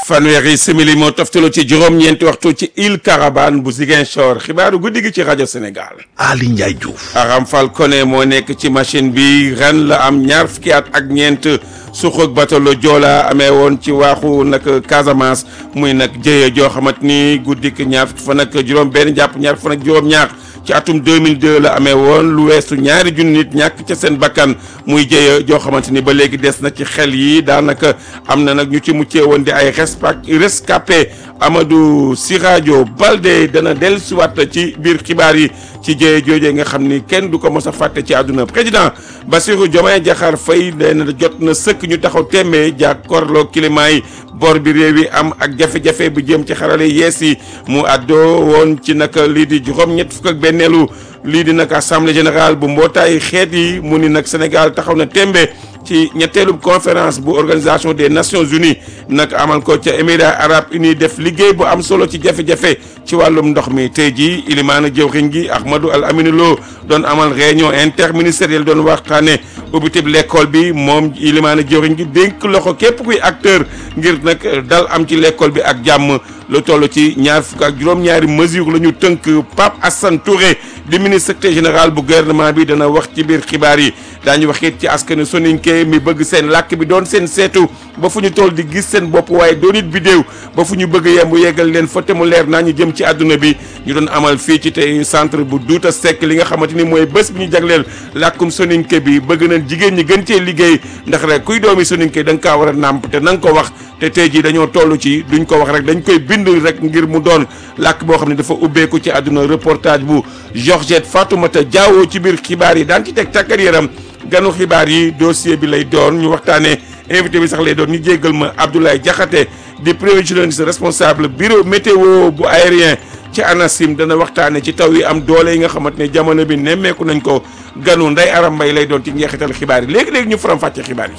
fanweeri simili moo toftaloo ci juróom-ñeenti waxtu ci île Carabane bu Ziguinchor xibaaru guddi gi ci rajo Sénégal. Ali Ndiaye Diouf. Aram Falcone moo nekk ci machine bi ren la am ñaar fukki at ak ñeent suxuk batalo Joola amee woon ci waaxu nag Casamance muy nag jëye joo xamante ni guddik ñaar fukki fan ak juróom-benn jàpp ñaar fan ak juróom-ñaar. ci atum 2002 la amee woon lu weesu ñaari junni nit ñàkk ca seen bakkan muy jëya joo xamante ni ba léegi des na ci xel yi daanaka am na nag ñu ci muccee woon di ay rescapé Amadou Sirajo Balde dana dellusiwaat ci biir xibaar yi ci jëye joojee nga xam ni kenn du ko mos a fàtte ci àdduna président Bassirou Diomaye Diakhar Faye dana jot na sëkk ñu taxaw téeméer jàkkaarloo climat yi bor bi réew yi am ak jafe-jafe bu jëm ci xarale yees yi mu àddoo woon ci nag lii di juróom-ñett fukk ak benneelu lii di nag assemblée générale bu mbootaayu xeet yi mu ni nag Sénégal taxaw na tembe ci ñetteelu conférence bu organisation des nations unies nag amal ko ca émirats arabes unis def liggéey bu am solo ci jafe-jafe ci wàllum ndox mi tey jii ilimaana jëwriñ gi Ahmadou Al Amine Lo doon amal réunion interministérielle doon waxtaane ubbitib l'école bi moom ilimaana jëwriñ gi dénk loxo képp kuy acteur ngir nag dal am ci l'école bi ak jàmm lu toll ci ñaar fukk ak juróom-ñaari mesure la ñu tënk Pape Assane Touré di ministre secrétaire général bu gouvernement bi dana wax ci biir xibaar yi daañu wax it ci askanu soninke mi bëgg seen làkk bi doon seen seetu ba fu ñu toll di gis seen bopp waaye doon it vidéo ba fu ñu bëgg yemb yeggal leen fa te mu leer naa ñu jëm ci àdduna bi ñu doon amal fii ci tey centre bu Douta Seck li nga xamante ni mooy bés bi ñu jagleel làkkum soninke bi bëgg na jigéen ñi gën cee liggéey ndax rek kuy doomi soninke da nga kaa war a nàmp te na nga ko wax te tey jii dañoo toll ci duñ ko wax rek dañ koy bind rek ngir mu doon làkk boo xam ne dafa ubbeeku ci àdduna reportage bu Georgette Fatoumata Diawo ci biir xibaar yi daan ci teg tàggat yaram ganu xibaar yi dossier bi lay doon ñu waxtaanee invité bi sax lay doon ñu jéggal ma Abdoulaye Diakhaté di prévisionniste responsable bureau météo bu aérien ci ANACIM dana waxtaane ci taw yi am doole yi nga xamante ne jamono bi nemmeeku nañ ko ganu Ndeye Aram Mbaye lay doon ci njeexital xibaar yi léegi-léegi ñu faram fàcce xibaar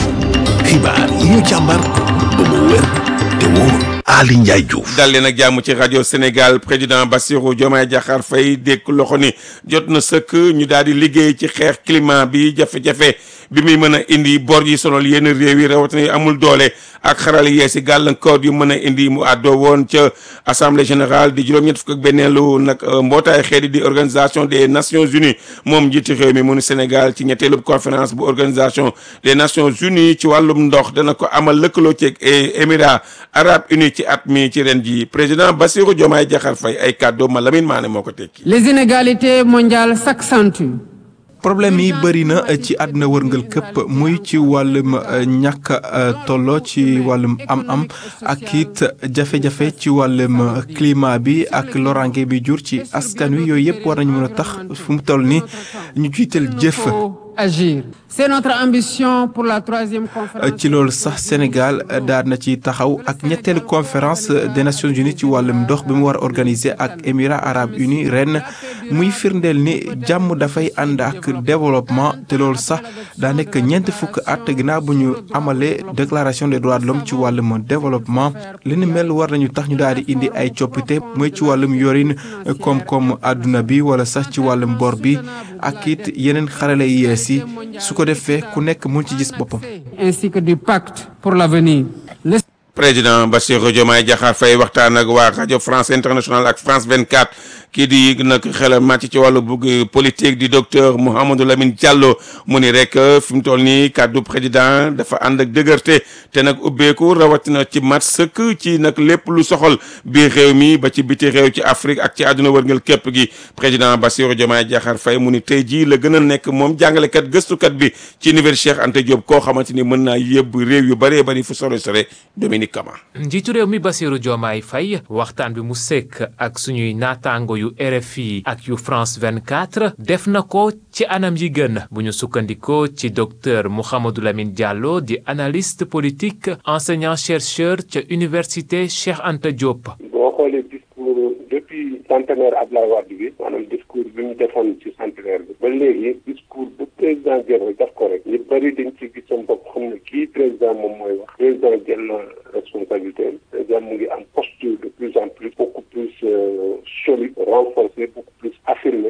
yi xibaar yi ñu càmbar ba mu wér te wóor Ali Ndiaye Diouf. dal leen ak jàmm ci rajo Sénégal président Bassirou Diomaye Diakhar Faye dékk loxo ni jot na sëkk ñu daal di liggéey ci xeex climat bi jafe-jafe bi muy mën a indi bor yi sonal yenn réew yi rawatina yi amul doole ak xarala yeesi gàllankoor yu mën a indi mu àddoo woon ca assemblée générale di juróom-ñett fukk ak benneelu nag mbootaay xeet yi di organisation des nations unies moom njiiti réew mi mu ni Sénégal ci ñetteelu conférence bu organisation des nations unies ci wàllum ndox dana ko amal lëkkaloo ci émirats arabes unis ci at mi ci ren ji président Bassirou Diomaye Diakhar Faye ay kàddu ma Lamine Mané moo ko tekki. Les inégalités mondiales s'accentuent. problème yi bëri na ci àdduna wërngal këpp muy ci wàllum ñàkk tolloo ci wàllum am-am ak it jafe-jafe ci wàllum climat bi ak lorange bi jur ci askan wi yooyu yëpp war nañu mën a tax fu mu toll ni ñu jiital jëf. agir c'est notre ambition pour la troisième conférence. ci loolu sax Sénégal daal na ci taxaw ak ñetteelu conférence des Nations Unies ci wàllum ndox bi mu war a organiser ak Émirats arabes unis ren muy firndeel ni jàmm dafay ànd ak développement te loolu sax daa nekk ñeent fukk at ginnaaw bu ñu amalee déclaration des droits de l'homme ci wàllum développement li ni mel war nañu tax ñu daal di indi ay coppite muy ci wàllum yorin koom-koom àdduna bi wala sax ci wàllum bor bi ak it yeneen xarale yi yees yi su ko defee ku nekk mun ci gis boppam. ainsi que du pacte pour l'avenir. président Bassirou Diomaye Diakhar Faye waxtaan ak waa rajo France Internationale ak France 24 kii di nag xel màcc ci wàllu bugg politique di docteur Mouhamadou Lamine Diallo mu ni rek fi mu toll nii kàddu président dafa ànd ak dëgërte te nag ubbeeku rawatina ci mat sëkk ci nag lépp lu soxal biir réew mi ba ci biti réew ci Afrique ak ci àdduna wërngal képp gi président Bassirou Diomaye Diakhar Faye mu ni tey jii la gën a nekk moom jàngalekat gëstukat bi ci université Cheikh Anta Diop koo xamante ni mën naa yëbb réew yu bëree bëri fu sore sore Dominique Kama njiitu réew mi Bassirou Diomaye Faye waxtaan bi mu sekk ak suñuy naataango yu RFI ak yu France 24 def na ko ci anam yi gën bu ñu sukkandikoo ci docteur Mouhamadou Lamine Diallo di analyste politique enseignant chercheur ca université Cheikh Anta Diop. boo xoolee discours depuis centenaire Abdoulaye Wade bi maanaam discours bi mu defoon ci centenaire bi ba léegi discours bu président jël rek daf ko rek ñu bëri dañ ci gis seen bopp xam ne kii président moom mooy wax président jël na responsabilité président mu ngi am posture de plus en plus beaucoup plus solide renforcé beaucoup plus affirmé xam ne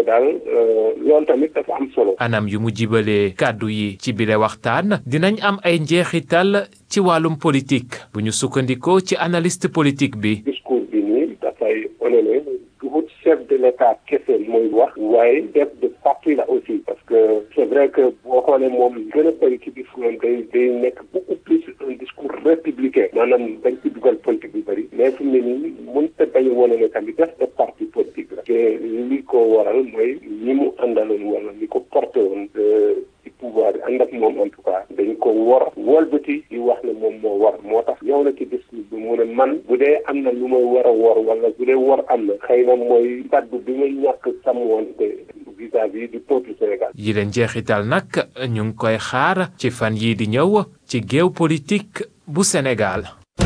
daal loolu tamit dafa am solo. anam yu mu jibalee kàddu yi ci bile waxtaan dinañ am ay njeexital ci wàllum politique bu ñu sukkandikoo ci analyste politique bi. discours bi nii dafay wane ne duhut chef de l'état kese mooy wax waaye chef de parti la aussi parce que c'est vrai que boo xoolee moom gën a bëri ci discours am day day nekk beaucoup plus un discours républicain maanaam dañ ci dugal politique bi bëri mais fu mu ne nii mënut a bañ a wane ne tamit chef de parti politique la te li ko waral mooy ñi mu àndaloon wala ñi ko porté woon ci pouvoir bi ànd ak moom en tout cas dañ ko war wolbati di wax ne moom moo war moo tax yow na ci discours bi mu ne man bu dee am na lu may war a wor wala bu dee wor am na xëy na mooy kaddu bi may ñàkk sàmmoonte vis-à-vis du peuple Sénégal. yi leen jeexital nag ñu ngi koy xaar ci fan yii di ñëw ci géew politique bu Sénégal.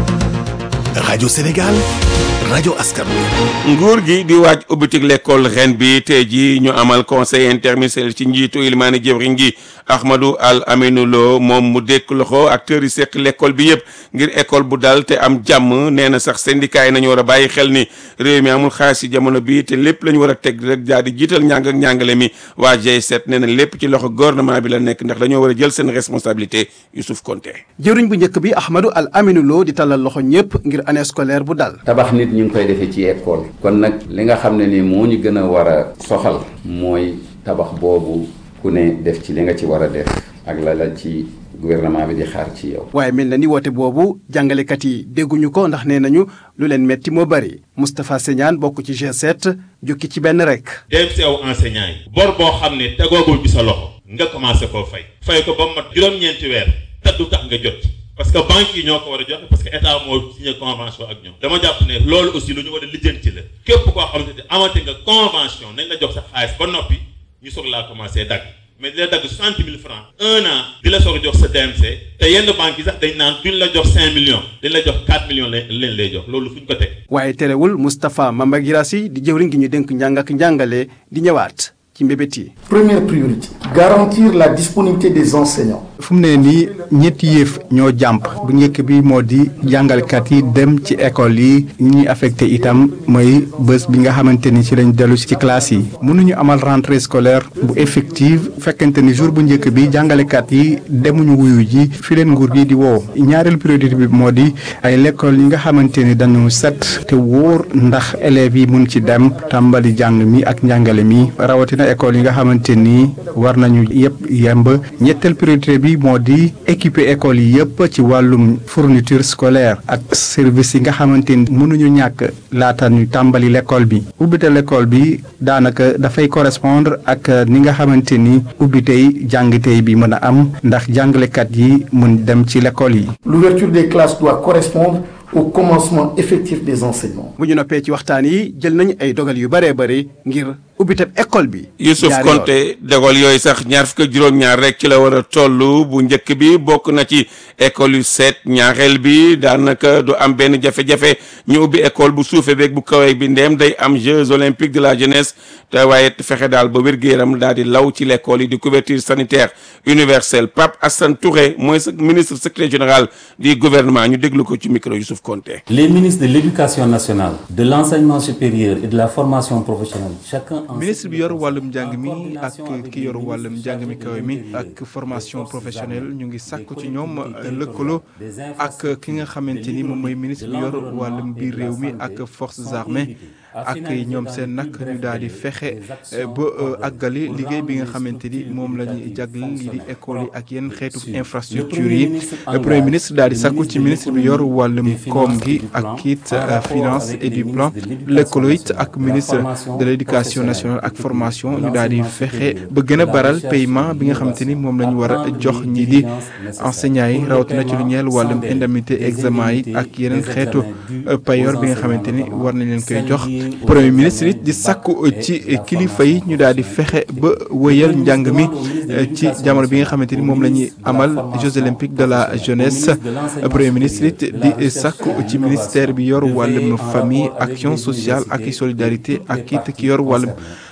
rajo Sénégal rajo askan wi. nguur gi di waaj ubbitik l'école ren bi tey ji ñu amal conseil interministériel ci njiitu ilmaani jëwriñ gi Ahmadou Al Aminou Lo moom mu dékk loxo acteurs yi seq l'école bi yëpp ngir école bu dal te am jàmm nee na sax syndicat yi nañu war a bàyyi xel ni réew mi amul xaalis ci jamono bi te lépp la ñu war a teg rek daal di jiital njàng ak njàngale mi waa G7 nee na lépp ci loxo gouvernement bi la nekk ndax dañoo war a jël seen responsabilité Youssouf Konté. jëwriñ bu njëkk bi Ahmadou Al Aminou Lo di talal loxo ñëpp ngir année scolaire bu dal. tabax nit ñu ngi koy defee ci école kon nag li nga xam ne ni moo ñu gën a war a soxal mooy tabax boobu ku ne def ci li nga ci war a def ak la la ci gouvernement bi di xaar ci yow. waaye mel na ni woote boobu jàngalekat yi dégguñu ko ndax nee nañu lu leen metti moo bari Moustapha Segnane bokk ci G7 jukki ci benn rek. dem si aw enseignant yi. bor boo xam ne tegoogul ci sa loxo nga commencé koo fay. fay ko ba mat juróom-ñeenti weer te du tax nga jot. parce que banques yi ñoo ko war a joxe parce que état moo signé convention ak ñoom dama jàpp ne loolu aussi lu ñu war a lijjanti la képp koo xamante ne amati nga convention nañ la jox sa xaalis ba noppi ñu soog laa commencé dagg mais di la dagg soixante mille francs un an di la soog a jox sa DMC te yenn banques yi sax dañ naan duñ la jox cinq millions dañ la jox quatre millions lañ leen lay jox loolu fu ñu ko teg. waaye terewul Moustapha Mamba Girassi di jëwriñ gi ñu dénk njàng ak njàngale di ñëwaat ci mbébét yi. Première priorité, garantir la disponibilité des enseignants. fu mu ne nii ñetti yëf ñoo jàmp bu njëkk bi moo di jàngalkat yi dem ci école yi ñi ñuy affecté itam mooy bés bi nga xamante ni ci lañ dellu ci classe yi mënuñu amal rentrée scolaire bu effective fekkente ni jour bu njëkk bi jàngalekat yi demuñu wuyu ji fi leen nguur gi di woo ñaareelu priorité bi moo di ay l'école yi nga xamante ni dañu set te wóor ndax élèves yi mun ci dem tàmbali jàng mi ak njàngale mi rawatina école yi nga xamante ni war nañu yëpp yemb ñetteel priorité bi moo di équiper école yi yëpp ci wàllum fourniture scolaire ak service yi nga xamante ni mënuñu ñàkk laata ñu tàmbali l'école bi ubbite l'école bi daanaka dafay correspondre ak ni nga xamante ni ubbitey jàngitey bi mën a am ndax jàngalekat yi mun dem ci l'école yi. L'ouverture des classes doit correspondre au commencement effectif des enseignements. bu ñu noppee ci waxtaan yi jël nañu ay dogal yu bëree bëri ngir ubbiteb école bi. Youssouf ñaari yoon. Konté dogal yooyu sax ñaar fukk ak juróom-ñaar rek ci la war a toll bu njëkk bi bokk na ci école yu seet ñaareel bi daanaka du am benn jafe-jafe ñu ubbi école bu suufee beeg bu kawee bi ndéem day am Jeux olympiques de la jeunesse te waaye fexe daal ba wér-gu-yaram daal di law ci l'école yi di couverture sanitaire universelle Pape Assane Touré mooy sa ministre secrétaire général du gouvernement ñu déglu ko ci micro Youssouf Konté. Les ministres de l'Éducation nationale, de l'enseignement supérieur et de la formation professionnelle, chacun en ministre bi yor wàllum njàng mi ak ki yor wàllum njàng mi kawe mi ak formation professionnelle ñu ngi sàkku ci ñoom lëkkaloo ak ki nga xamante ni moom mooy ministre bi yor wàllum biir réew mi ak forces armées ak ñoom seen nag ñu daal di fexe ba àggali liggéey bi nga xamante ni moom la ñuy jagleel lii di école yi ak yenn xeetu infrastructure yi premier ministre daal di sàkku ci ministre bi yor wàllum koom gi ak it finance et du plan lëkkaloo it ak ministre de l'éducation nationale ak formation ñu daal di fexe ba gën a baral paiement bi nga xamante ni moom la ñu war a jox ñi di enseignants yi rawatina ci lu ñeel wàllum indemnité examen yi ak yeneen xeetu payoor bi nga xamante ni war nañ leen koy jox premier ministre it di sàkku ci kilifa yi ñu daal di fexe ba wëyal njàng mi ci jamono bi nga xamante ni moom la ñuy amal Jeux olympiques de la jeunesse premier ministre it di sàkku ci ministère bi yor wàllum famille action sociale ak solidarité ak it ki yor wàllum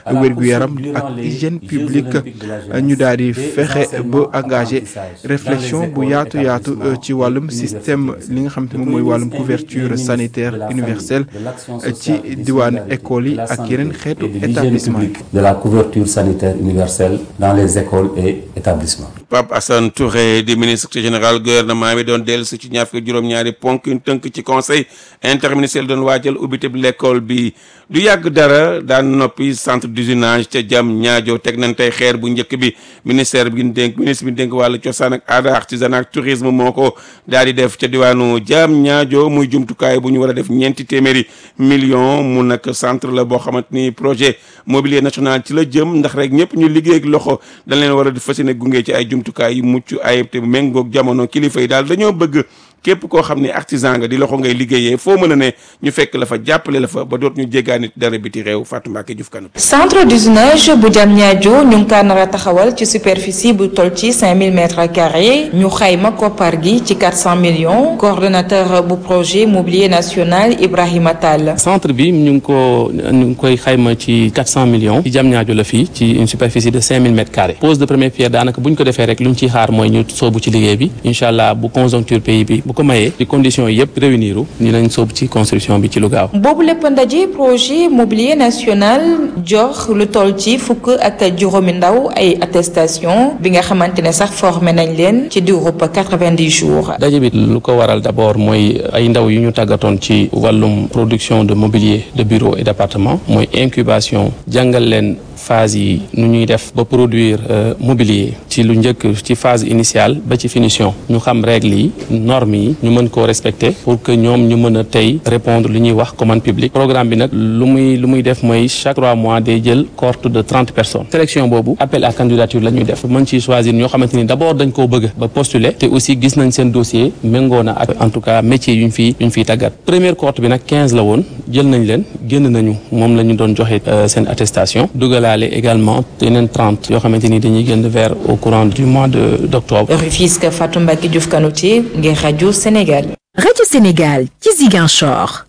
wér-gu-yaram ak hygiène publique ñu daal di fexe ba engagé réflexion bu yaatu yaatu ci wàllum système li nga xam te moom mooy wàllum couverture sanitaire universelle ci diwaanu école yi ak yeneen xeetu établissement yi. de la couverture sanitaire universelle dans les écoles et établissements. Pape Assane Touré di ministre général gouvernement bi doon dellu si ci ñaar fukki juróom-ñaari ponk yu tënk ci conseil interministériel doon waajal ubbiteb l'école bi du yàgg dara daan noppi centre d'usinage ca jam ñaajo teg nañ tey xeer bu njëkk bi ministère bi dénk ministre bi dénk wàllu cosaan ak aada artisanat ak tourisme moo ko daal di def ca diwaanu jam ñaajo muy jumtukaay bu ñu war a def ñeenti téeméeri million mu nag centre la boo xamante ni projet mobilier national ci la jëm ndax rek ñëpp ñu liggéey ak loxo dañ leen war a fas yéene gunge ci ay jumtukaay yu mucc ayib te méngoog jamono kilifa yi daal dañoo bëgg képp koo xam ne artisan nga di loxo ngay liggéeyee foo mën a ne ñu fekk la fa jàppale la fa ba doot ñu jéggaani dara biti réew Fatou Mbacke Diouf Kanu centre d'usinage bu Diamniadio ñu ngi kaa nar a taxawal ci superficie bu toll ci 5000 mètres carrés ñu xayma koppar gi ci 400 millions coordonnateur bu projet mobilier national Ibrahima Tall. centre bi ñu ngi ko ñu ngi koy xayma ci 400 millions ci Diamniadio la fii ci une superficie de 5000 mètres carrés pose de première pierre daanaka bu ñu ko defee rek lu ñu ciy xaar mooy ñu soobu ci liggéey bi incha allah bu conjoncture pays bi bu ko mayee di conditions yëpp réunir ni lañ soobu ci construction bi ci lu gaaw. boobu lépp ndaje projet mobilier national jox lu toll ci fukk ak juróomi ndaw ay attestation bi nga xamante ne sax formé nañ leen ci diirub 90 jours. daje bi lu ko waral d'abord mooy ay ndaw yu ñu tàggatoon ci wàllum production de mobilier de bureau et d'appartement mooy incubation jàngal leen. phase yi nu ñuy def ba produire mobilier ci lu njëkk ci phase initiale ba ci finition ñu xam règles yi normes yi ñu mën koo respecter pour que ñoom ñu mën a tey répondre li ñuy wax commande publique programme bi nag lu muy lu muy def mooy chaque trois mois day jël cohorte de trente personnes sélection boobu appel à candidature la ñuy def mën ci choisir ñoo xamante ni d'abord dañ koo bëgg ba postuler te aussi gis nañ seen dossier méngoo na ak en tout cas métier yu ñu fi yu ñu fiy tàggat première cohorte bi nag quinze la woon jël nañ leen génn nañu moom la ñu doon joxe seen attestation dugalaale également yeneen 30 yoo xamante ni dañuy génn vers au courant du mois de d'octobre. Rufisque Fatou Mbacke Diouf Kanouté ngir rajo Sénégal. rajo Sénégal ci Ziguinchor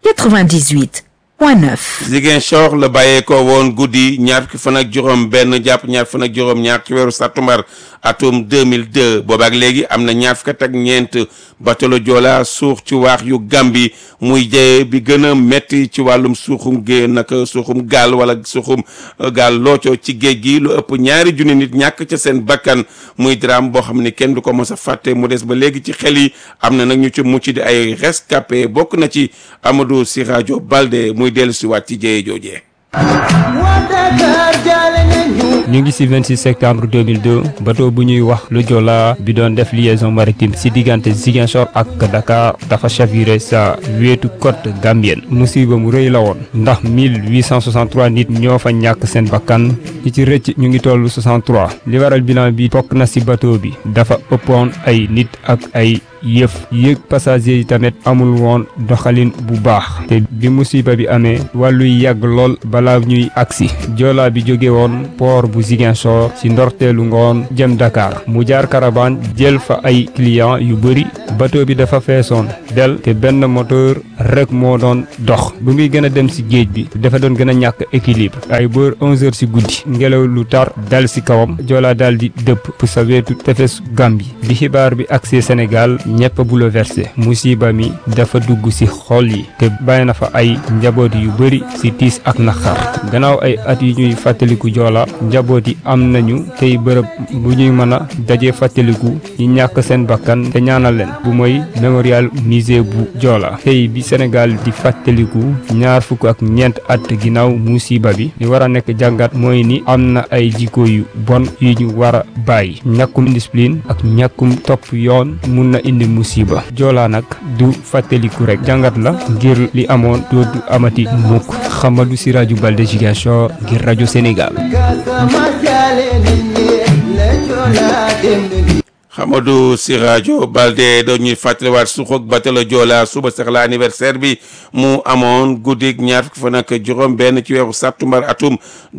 98 point 9. Ziguinchor la bàyyeekoo woon guddi ñaar fukki fan ak juróom benn jàpp ñaar fan ak juróom ñaar ci weeru sàttumbar atum 2002 boobaak léegi am na ñaar fukki at ak ñeent batalo Joola suux ci waax yu Gàmbi muy jëye bi gën a metti ci wàllum suuxum gée naka suuxum gaal wala suuxum gaal looco ci géej gi lu ëpp ñaari junni nit ñàkk ca seen bakkan muy drame boo xam ne kenn du ko mos a fàtte mu des ba léegi ci xel yi am na nag ñu ci mucc di ay rescapé bokk na ci Amadou Sirajo Balde muy dellu si waat ci jëye joojee ñu ngi ci 26 septembre 2002 bateau bu ñuy wax le Joola bi doon def liaison maritime ci diggante Ziguinchor ak Dakar dafa chaviré sa wetu côte gambienne musiba mu rëy la woon ndax 1863 nit ñoo fa ñàkk seen bakkan ñi ci rëcc ñu ngi toll 63 li waral bilan bi bokk na ci bateau bi dafa ëppoon ay nit ak ay yëf yéeg passager yi tamit amul woon doxalin bu baax te bi musiba bi amee wàlluy yàgg lool balaa ñuy agsi Joola bi jóge woon port bu Ziguinchor ci ndorteelu ngoon jëm Dakar mu jaar Carabane jël fa ay client yu bëri bateau bi dafa feesoon del te benn moteur rek moo doon dox bu muy gën a dem ci géej bi dafa doon gën a ñàkk équilibre ay bër 11 heures ci guddi ngelaw lu tar dal ci kawam Joola daal di dëpp pour sa wetu tefes Gambie bi xibaar bi agsee Sénégal ñëpp bouleversé musiba mi dafa dugg ci xol yi te bàyyi na fa ay njaboot yu bëri ci tiis ak naqar gannaaw ay at yu ñuy fàttaliku Joola njaboot yi am nañu tey bërëb bu ñuy mën a daje fàttaliku ñi ñàkk seen bakkan te ñaanal leen bu mooy mémorial musée bu Joola tey bi Sénégal di fàttaliku ñaar fukk ak ñeent at ginnaaw musiba bi li war a nekk jàngat mooy ni am na ay jikko yu bon yu ñu war a bàyyi ñàkkum discipline ak ñàkkum topp yoon mun na indi musiba Joola nag du fàttaliku rek jàngat la ngir li amoon dootu amati mukk Xamadu Siraju Balde Ziguinchor ngir rajo Sénégal Hamadou Sirajo Balde dañuy fàttaliwaat suxoog batalo Joola suba sax la anniversaire bi mu amoon guddik ñaar fukki fan ak juróom benn ci weeru sàttumbar atum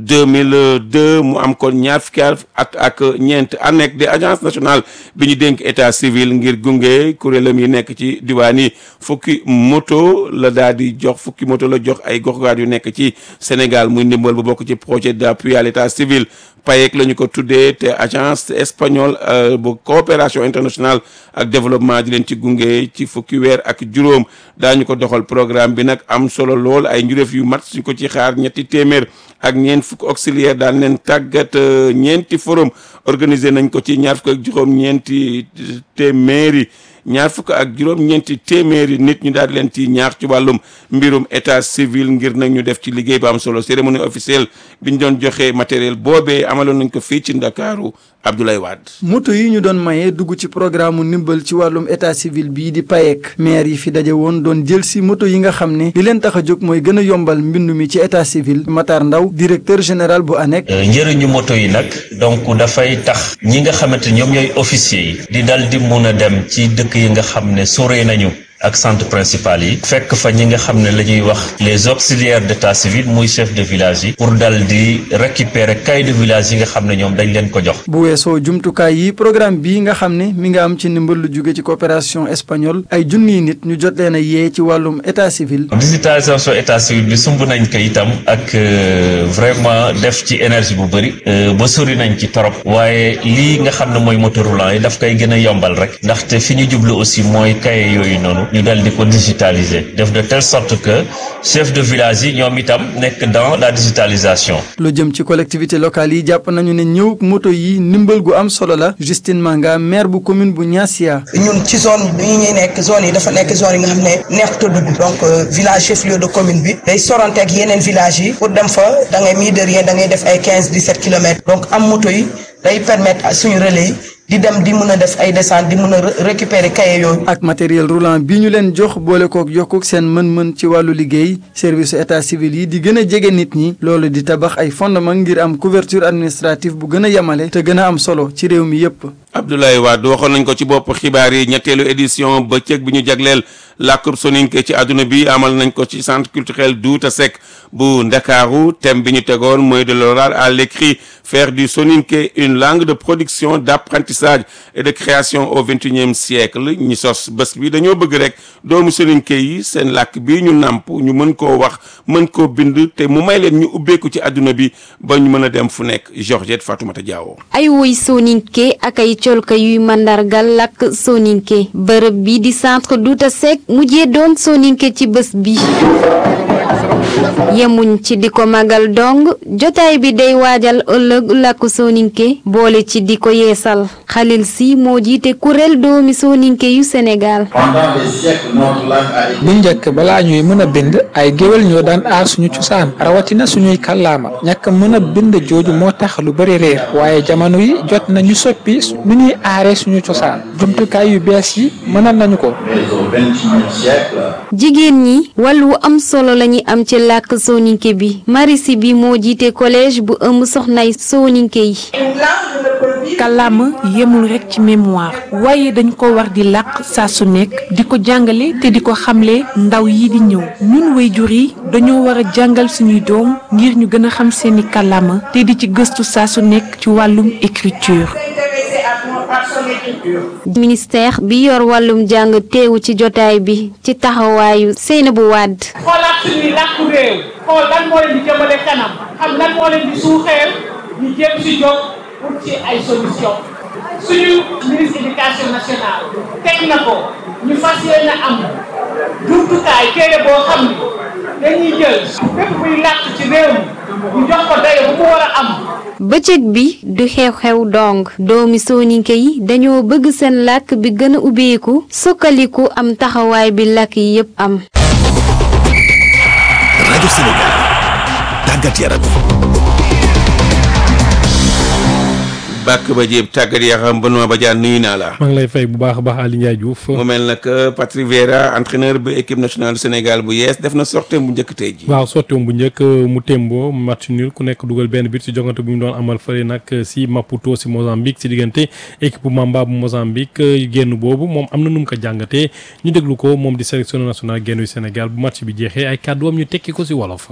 2002 mu am kon ñaar fukki at ak ñeent ANEC di agence nationale bi ñu dénk état civil ngir gunge kuréelam yi nekk ci diwaan yi fukki moto la daal di jox fukki moto la jox ay gox-goxaat yu nekk ci Sénégal muy ndimbal bu bokk ci projet d'appui à l'état civil PAEC la ñu ko tuddee te agence espagnole bu coopération internationale ak développement di leen ci gunge ci fukki weer ak juróom daañu ko doxal programme bi nag am solo lool ay njuréef yu mat suñ ko ci xaar ñetti téeméer ak ñeent fukk auxiliaire daan leen tàggat ñeenti forum organisé nañ ko ci ñaar fukk ak juróom ñeenti téeméeri ñaar fukk ak juróom-ñeenti téeméeri nit ñu daal di leen ci ñaax ci wàllum mbirum état civil ngir nag ñu def ci liggéey bu am solo cérémonie officielle bi ñu doon joxe matériel boobee amaloon nañ ko fii ci Ndakaaru Abdoulaye Wade. moto yi ñu doon maye dugg ci programme ndimbal ci wàllum état civil bii di PAEC maire yi fi daje woon doon jël si moto yi nga xam ne li leen tax a jóg mooy gën a yombal mbindu mi ci état civil Matar Ndaw directeur général bu ANEC. njëriñu moto yi nag donc dafay tax ñi nga xamante ñoom ñooy officier yi di dal di mun a dem ci dëkk yi nga xam ne sore nañu. ak centre principal yi fekk fa ñi nga xam ne la ñuy wax les auxiliaires d'état civil muy chef de village yi pour dal di récupérer cahier de village yi nga xam ne ñoom dañ leen ko jox bu weesoo jumtukaay yi programme bii nga xam ne mi nga am ci ndimbal lu jóge ci coopération espagnole ay junniy nit ñu jot leen a yee ci wàllum état civil digitalisation état civil bi sumb nañ ko itam ak vraiment def ci énergie bu bëri ba sori nañ ci torop waaye lii nga xam ne mooy moteur roulant yi daf koy gën a yombal rek ndaxte fi ñu jublu aussi mooy cahier yooyu noonu ñu dal di ko digitaliser def de telle sorte que chef de village yi ñoom itam nekk dans la digitalisation. lu jëm ci collectivité locale yi jàpp nañu ne ñëw moto yi ndimbal gu am solo la Justine Manga maire bu commune bu Niassia. ñun ci zone bi ñuy nekk zone yi dafa nekk zone yi nga xam ne neexut a dugg donc village chef lieu de commune bi day sorante ak yeneen village yi pour dem fa da ngay mii de rien da ngay def ay quinze dix sept kilomètres donc am moto yi day permettre suñu relais yi. di dem di mën a def ay descente di mën a récupérer cahier yooyu. ak matériel roulant bi ñu leen jox boole kook yokkuk seen mën-mën ci wàllu liggéey service état civil yi di gën a jege nit ñi loolu di tabax ay fondement ngir am couverture administrative bu gën a yemale te gën a am solo ci réew mi yépp Abdoulaye Wade waxoon nañ ko ci bopp xibaar yi ñetteelu édition bëccëg bi ñu jagleel làkkub soninke ci àdduna bi amal nañ ko ci centre culturel Douta Seck bu Ndakaaru thème bi ñu tegoon mooy de l'oral à l'écrit faire du soninke une langue de production d'apprentissage et de création au vingt-et-unième siècle ñi sos bés bi dañoo bëgg rek doomu soninke yi seen làkk bi ñu nàmp ñu mën koo wax mën koo bind te mu may leen ñu ubbeeku ci àdduna bi ba ñu mën a dem fu nekk Georgette Fatoumata Diawo ay woy soninke ak ay colka yuy mandargal làkk soninke bërëb bi di centre Douta Seck mujjee doon soninke ci bés bi yemuñ ci di ko magal dong jotaay bi day waajal ëllëg làkku soninke boole ci di ko yeesal Khalil si moo jiite kuréel doomi soninke yu Sénégal bu njëkk balaa ñuy mën a bind ay géwél ñoo daan aar suñu cosaan rawatina suñuy kàllaama ñàkk mën a bind jooju moo tax lu bari réer waaye jamono yi jot nañu soppi nu ñuy aaree suñu cosaan jumtukaay yu bees yi mënal nañu ko jigéen ñi wàllu am solo lañuy am ci làkk soninke bi marisi bi moo jiite collège bu ëmb soxnay soninke yi kàllaama yemul rekk ci mémoire waaye dañ ko war di làkk saa su nekk di ko jàngale te di ko xamle ndaw yi di ñëw ñun waajur yi dañoo war a jàngal suñuy doom ngir ñu gën a xam seeni kàllaama te di ci gëstu saa su nekk ci wàllum écriture ministère bi yor wàllum jàng teewu ci jotaay bi ci taxawaayu Seynabou Wade xoolaat suñuy làkku réew xool lan moo leen di jëmale kanam xam lan moo leen di suuxeel ñu jéem si jóg pour ci ay solution suñu ministre éducation nationale teg na ko ñu fas yéene am jumtukaay téere boo xam ni dañuy jël bépp buy làkk ci réew mi ñu jox ko dayo bu mu war a am bëccëg bi du xew-xew dong doomi soninke yi dañoo bëgg seen làkk bi gën a ubbeeku sukkaliku am taxawaay bi làkk yi yépp am rajo Sénégal tàggat yaram bàkk ba jéeb tàggat yaram Benoît Badiane nuyu naa la. maa ngi lay fay bu baax a baax Aly Ndiaye Diouf. mu mel nag Patrick Vieira entraîneur bu équipe nationale du Sénégal bu yees def na sortie bu njëkk tey ji waaw sortie bu njëkk mu témboo match nul ku nekk dugal benn but si jongante bu ñu doon amal fële nag si Maputo si Mozambique si diggante équipe bu Mamba bu Mozambique génn boobu moom am na nu mu ko jàngatee ñu déglu ko moom di sélectionneur national génn yu Sénégal bu match bi jeexee ay kàdduwam ñu tekki ko si wolof.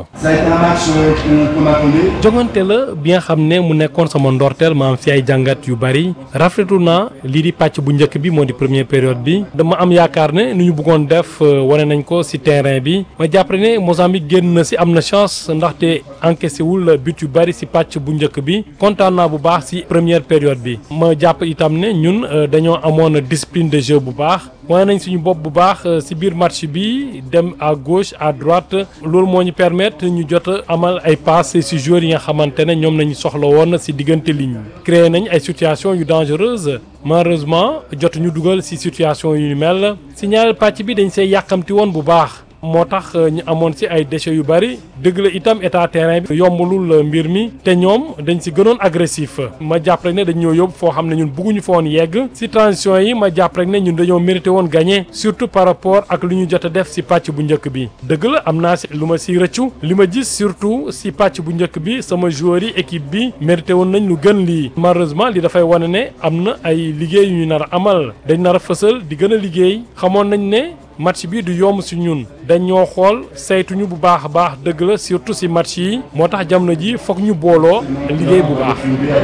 jongante la bi nga xam ne mu nekkoon sama ndorteel ma am fi ay jàngat yu bari rafetlu naa lii di pàcc bu njëkk bi moo di première période bi dama am yaakaar ne nu ñu bëggoon def wane nañ ko si terrain bi ma jàpp ne Mozambique génn na si am na chance ndaxte encaissé wul but yu bari si pàcc bu njëkk bi kontaan naa bu baax si première période bi ma jàpp itam ne ñun dañoo amoon discipline de jeu bu baax wane nañ suñu bopp bu baax si biir match bi dem à gauche à droite loolu moo ñu permettre ñu jot amal ay passes si joueurs yi nga xamante ne ñoom nañu soxla woon si diggante ligne créé nañ ay situations yu dangereuses malheureusement jot ñu dugal si situation yu mel si ñaareel pàcc bi dañ see yàqamti woon bu baax moo tax ñu amoon si ay déchets yu bari dëgg la itam état terrain bi yombalul mbir mi te ñoom dañ si gënoon agressif ma jàpp rek ne dañ ñoo yóbbu foo xam ne ñun bëgguñu fa woon yegg si transition yi ma jàpp rek ne ñun dañoo mérité woon gagné surtout par rapport ak lu ñu jot a def si pàcc bu njëkk bi dëgg la am naa si lu ma si rëccu li ma gis surtout si pàcc bu njëkk bi sama joueurs yi équipe bi mérité woon nañ lu gën lii malheureusement li dafay wane ne am na ay liggéey yu ñu nar a amal dañ nar a fësal di gën a liggéey xamoon nañ ne match bi du yomb si ñun dañoo xool saytuñu bu baax a baax dëgg la surtout si match yi moo tax jamono ji foog ñu booloo liggéey bu baax.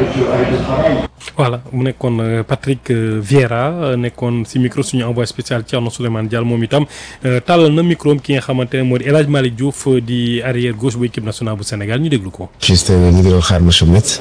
voilà mu nekkoon Patrick Vieira nekkoon si micro suñu envoyé spécial Thierno Souleymane Diallo moom itam tàllal na micro ki nga xamante ne moo di El Hadj Malick Diouf di arrière gauche bu équipe nationale bu Sénégal ñu déglu ko. juste ñu ngi doon xaar match bu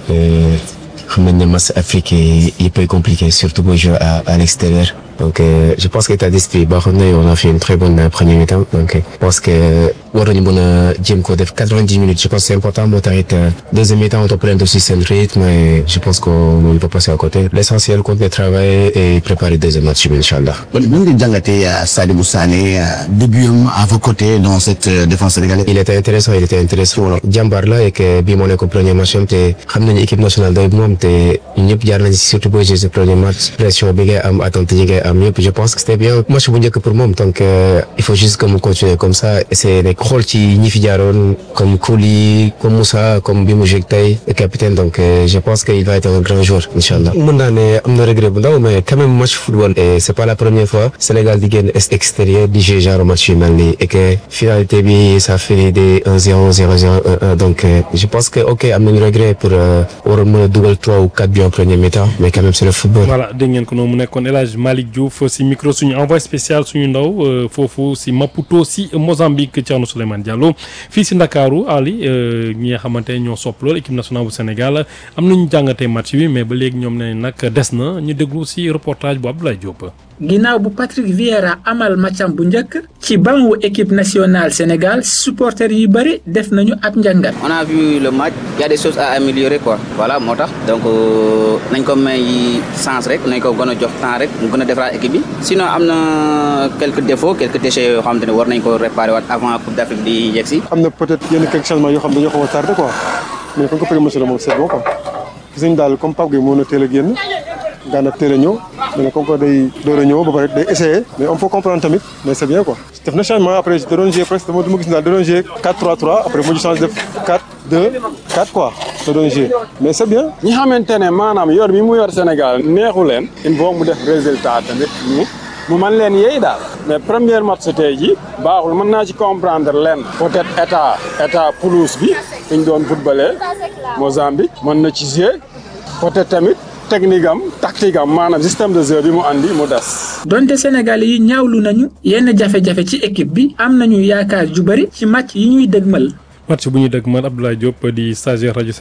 xam nañ ne match Afrique yi yëpp compliqué surtout booy jouer à à l'extérieur donc euh, je pense que état d'esprit baaxoon na on a fait une très bonne euh, première mi-temps donc je pense que war nañu mën a jéem ko def quatre-vingt-dix minutes je pense que c'est important moo tax it deuxième mi-temps on doit prendre aussi seen rythme et je pense qu'on ne peut pas passer à côté l'essentiel continuer de travailler et préparer deuxième match bi incha allah. kon nan nga jàngatee Sadibou Sané début am à vos côtés dans cette défense sénégalaise. il était intéressant il était intéressant jàmbaar la et que bii moo nekk premier match am te xam nañu équipe nationale doy moom te ñëpp jaar nañ si surtout booy jouer ce premier match pression bi ngay am attente yi ngay am yëpp je pense que c'était bien match bu njëkk pour moom donc euh, il faut juste que mu continuer comme ça essayer de xool ci ñi fi jaaroon comme Kouli comme Moussa comme bi mu joué tey capitaine donc euh, je pense que il va être un grand joueur incha allah. mën naa ne am na regret bu ndaw mais quand même match football et c'est pas la première fois Sénégal di génn extérieur di jouer genre match yu mel nii et que finalité bi ça fait des 1-0 0-0 1-1 donc euh, je pense que ok am nañu regret pour waroon mën a dugal trois ou quatre buts en première mi-temps mais quand même c'est le football. voilà dégg ngeen ko noonu mu nekkoon El Hadj Malick Diouf si micro suñu envoyé spécial suñu ndaw foofu si Maputo si Mozambique Thierno Souleymane Diallo fii si Ndakaaru Ali ñi nga xamante ne ñoo sopp lool équipe nationale bu Sénégal am nañu jàngatee match bi mais ba léegi ñoom ne nag des na ñu déglu si reportage bu Abdoulaye Diop. ginnaaw bu Patrick Vieira amal matcham bu njëkk ci banc wu équipe nationale Sénégal supporters yu bëri def nañu ab njàngat. on a vu le match il y a des choses à améliorer quoi voilà moo tax donc nañ ko may chance rek nañ ko gën a jox temps rek mu gën a defaraat équipe bi sinon am na quelques défauts quelques déchets yoo xamante ne war nañ ko réparer waat avant Coupe d'Afrique di yegg si. am na peut-être yenn quelques changements yoo xam dañoo xaw a tardé quoi mais comme que premier match la moom c'est bon quoi gis nañ daal comme Pape Gueye moo na teel a génn Gana teel a ñëw mais comme que day door a ñëw ba pare day essayer mais on peut comprendre tamit mais c'est bien quoi def na changement après da doon jouer presque dama gis daal da doon jouer 4-3-3 après mu change def 4-2-4 quoi da doon jouer mais c'est bien. ñi xamante ne maanaam yor bi mu yor Sénégal neexu leen il faut mu def résultat tamit ñu mu mën leen yeey daal mais première match tey ji baaxul mën naa ci comprendre leen peut-être état état pelouse bi fi ñu doon footballé Mozambique mën na ci jouer peut-être tamit technique am tactique am maanaam système de jeu bi mu andi mu des. donte Sénégal yi ñaawlu nañu yenn jafe-jafe ci équipe bi am nañu yaakaar ju bari ci match yi ñuy dëgmal. match bu ñuy dëgmal Abdoulaye Diop di stagiaire rajo